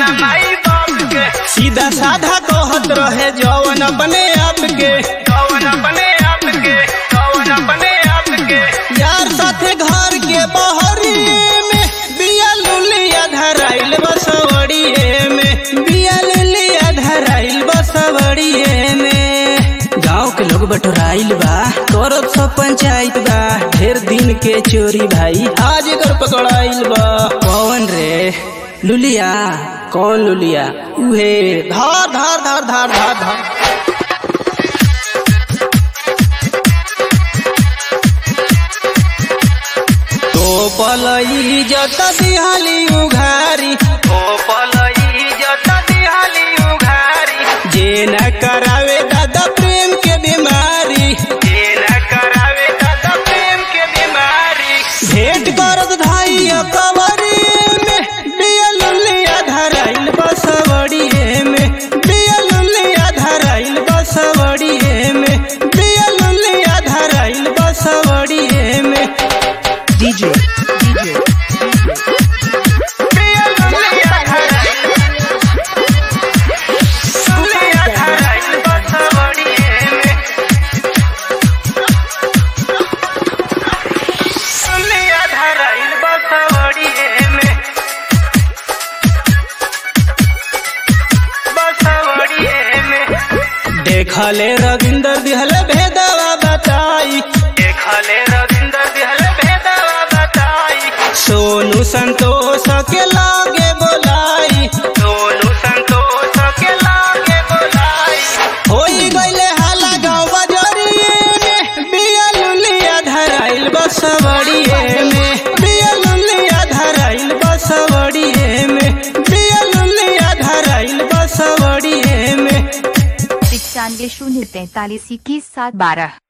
माई बाप के सीधा साधा कहत रहे जवन अपने आप के कौन अपने आप के कौन अपने आप के यार साथे घर के बहरिए में बिया लुलिया धराइल बसवड़िए में बिया लुलिया धराइल बसवड़िए में गांव के लोग बटोराइल बा करत सब पंचायत बा ढेर दिन के चोरी भाई आज एकर पकड़ाइल बा कौन रे लुलिया कौन लुलिया उहे धार धार धार धार धार धार तो पलई जत दिहाली उघारी ओ पलई जत दिहाली उघारी जे न करावे दादा प्रेम के बीमारी जे न करावे दादा प्रेम के बीमारी भेंट करत धाई कवरी में बिया लुलिया धराइल बसवड़िए में बिया लुलिया धराइल बसवड़िए में बिया लुलिया धराइल बसवड़िए में DJ, DJ, प्रिय लुलिया धराइल लुलिया धराइल बसवड़िए में लुलिया धराइल बसवड़िए में बसवड़िए में देखले रविंदर दिहले भेदवा बताई देखले रविंद्र दिहल भेदवा बताई सोनू संतोष के लागे बोलाई सोनू संतोष के लागे बोलाई होई गईले हाला गाँव बजरिए में बिया लुलिया धराइल बसवड़िए में बिया लुलिया धराइल बसवड़िए में बिया लुलिया धराइल बसवड़िए में पचानवे शून्य तैतालीस इक्कीस सात बारह